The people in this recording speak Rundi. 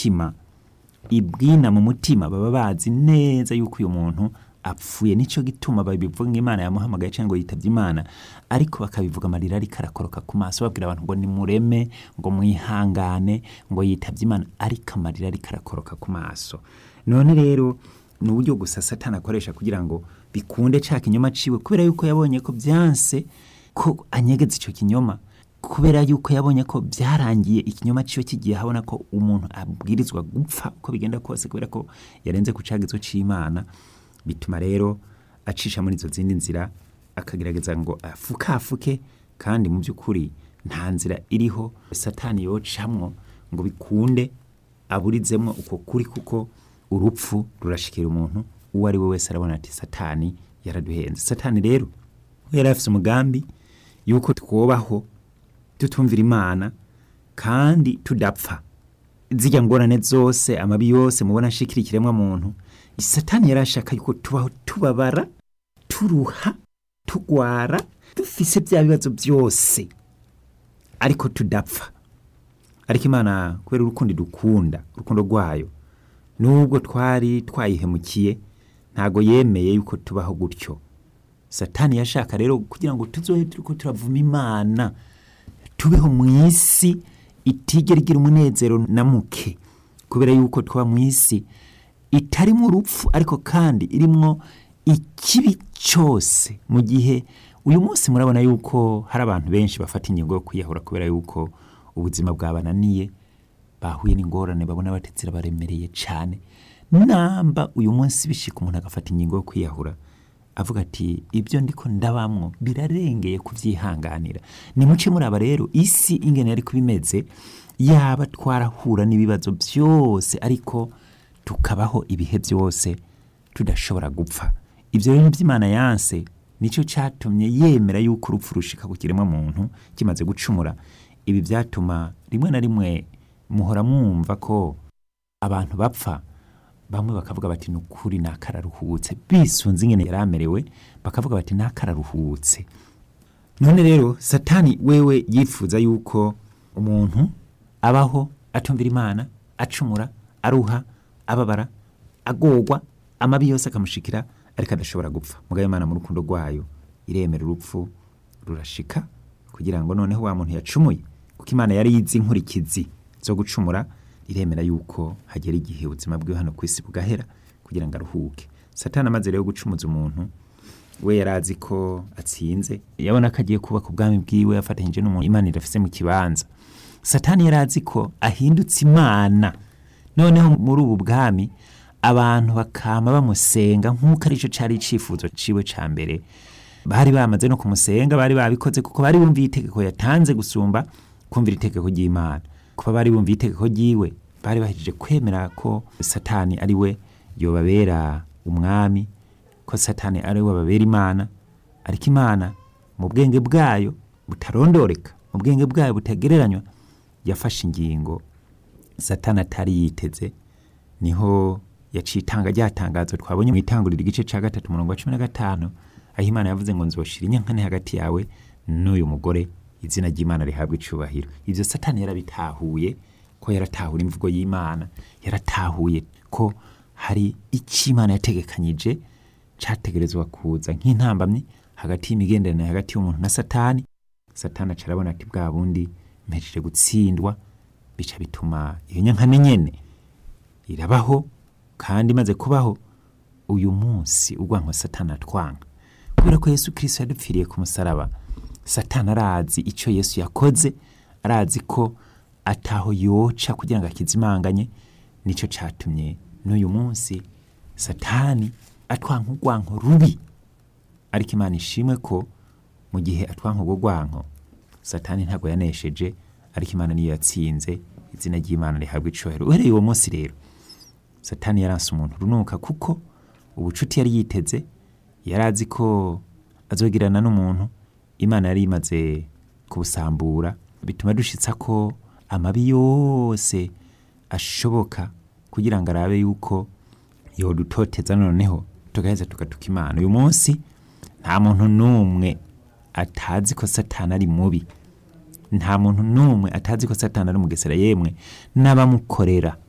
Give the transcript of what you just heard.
mutima ibwina mu mutima baba bazi neza yuko uyu muntu apfuye nicyo gituma babivuga ngo imana yamuhamagaye cyangwa ngo yitabye imana ariko bakabivuga amarira ariko arakoroka ku maso babwira abantu ngo nimureme ngo mwihangane ngo yitabye imana ariko amarira ariko arakoroka ku maso none rero ni uburyo gusa satani akoresha kugira ngo bikunde cya kinyoma ciwe kubera yuko yabonye ko byanse ko anyegeza icyo kinyoma kubera yuko yabonye ko byarangiye ikinyoma ciwe kigiye habona ko umuntu abwirizwa gupfa uko bigenda kose kubera ko yarenze ku cagizo c'imana bituma rero acisha muri izo zindi nzira akagerageza ngo afukafuke kandi mu by'ukuri nta nzira iriho satani yocamwo ngo bikunde aburizemwo uko kuri kuko urupfu rurashikira umuntu uwo ari we wese arabona ati satani yaraduhenze satani rero we yari afise umugambi yuko twobaho tutumvira imana kandi tudapfa zijya ngorane zose amabi yose mubona ashikira ikiremwa muntu satani yari ashaka yuko tubaho tubabara turuha tugwara dufise bya bibazo byose ariko tudapfa ariko imana kubera urukundo dukunda urukundo rwayo nubwo twari twayihemukiye ntago yemeye yuko tubaho gutyo satani yashaka rero kugira ngo tuzohe turiko turavuma imana tubeho mu isi itigera igira umunezero na muke kubera yuko tuba mu isi itarimo urupfu ariko kandi irimwo ikibi cyose mu gihe uyu munsi murabona yuko hari abantu benshi bafata ingingo yo kwiyahura kubera yuko ubuzima bwabananiye bahuye n'ingorane babona batetse baremereye cyane namba uyu munsi bishika umuntu agafata ingingo yo kwiyahura avuga ati ibyo ndiko ndabamwo birarengeye kubyihanganira nimuce muri aba rero isi ingene yari kubimeze yaba twarahura n'ibibazo byose ariko tukabaho ibihe byose tudashobora gupfa ibyo rero by'imana yanse nicyo cyatumye yemera yuko urupfu rushika ku kiremwa muntu kimaze gucumura ibi byatuma rimwe na rimwe muhora mwumva ko abantu bapfa bamwe bakavuga bati ni ukuri ni akararuhutse bisunze ingene yari amerewe bakavuga bati ni akararuhutse none rero satani wewe yifuza yuko umuntu abaho atumvira imana acumura aruha ababara agorwa amabi yose akamushikira ariko adashobora gupfa mugabo imana mu rukundo rwayo iremera urupfu rurashika kugira ngo noneho wa muntu yacumuye kuko imana yari yizi inkurikizi zo gucumura iremera yuko hagera igihe ubuzima bwe hano ku isi bugahera kugira ngo aruhuke satani amaze rero gucumuza umuntu we yari azi ko atsinze yabona ko agiye kubaka ubwami bwiwe yafatanyije n'umuntu imana irafise mu kibanza satani yari azi ko ahindutse imana noneho muri ubu bwami abantu bakama bamusenga nk'uko aricyo cyari icyifuzo ciwe ca mbere bari bamaze no kumusenga bari babikoze kuko bari bumviye itegeko yatanze gusumba kumvira itegeko ry'imana kuba bari bumviye itegeko ryiwe bari bahejeje kwemera ko satani ari we yobabera umwami ko satani ari we babera imana ariko imana mu bwenge bwayo butarondoreka mu bwenge bwayo butagereranywa yafashe ingingo satani atari yiteze niho yaciye itanga ryatangazo twabonye mu itanguriro igice cya gatatu umurongo wa cumi na gatanu aho imana yavuze ngo nzoshira inyankane hagati yawe n'uyu mugore izina ry'imana rihabwa icubahiro ibyo satani yarabitahuye ko yaratahura imvugo y'imana yaratahuye ko hari icyo imana yategekanyije cyategerezwa kuza nk'intambamyi hagati y'imigenderanire hagati y'umuntu na satani satani aca arabona ati bwa bundi mpejeje gutsindwa bica bituma iyo nyankane nyene irabaho kandi imaze kubaho uyu munsi urwanko satani atwanga kubera ko yesu kirisito yadupfiriye ku musaraba satani arazi icyo yesu yakoze arazi ko ataho yoca kugira ngo akizimanganye nicyo cyatumye n'uyu munsi satani atwanka urwanko rubi ariko imana ishimwe ko mu gihe atwanka urwo rwanko satani ntabwo yanesheje ariko imana niyo yatsinze izina ry'imana rihabwa icyubahiro uhereye uwo munsi rero satani yaranse umuntu runuka kuko ubucuti yari yiteze yari azi ko azogirana n'umuntu imana yari imaze kubusambura bituma dushitsa ko amabi yose ashoboka kugira ngo arabe yuko yodutoteza noneho tugaheza tugatuka imana uyu munsi nta muntu n'umwe atazi ko satani ari mubi nta muntu n'umwe atazi ko satani ari umugesera yemwe n'abamukorera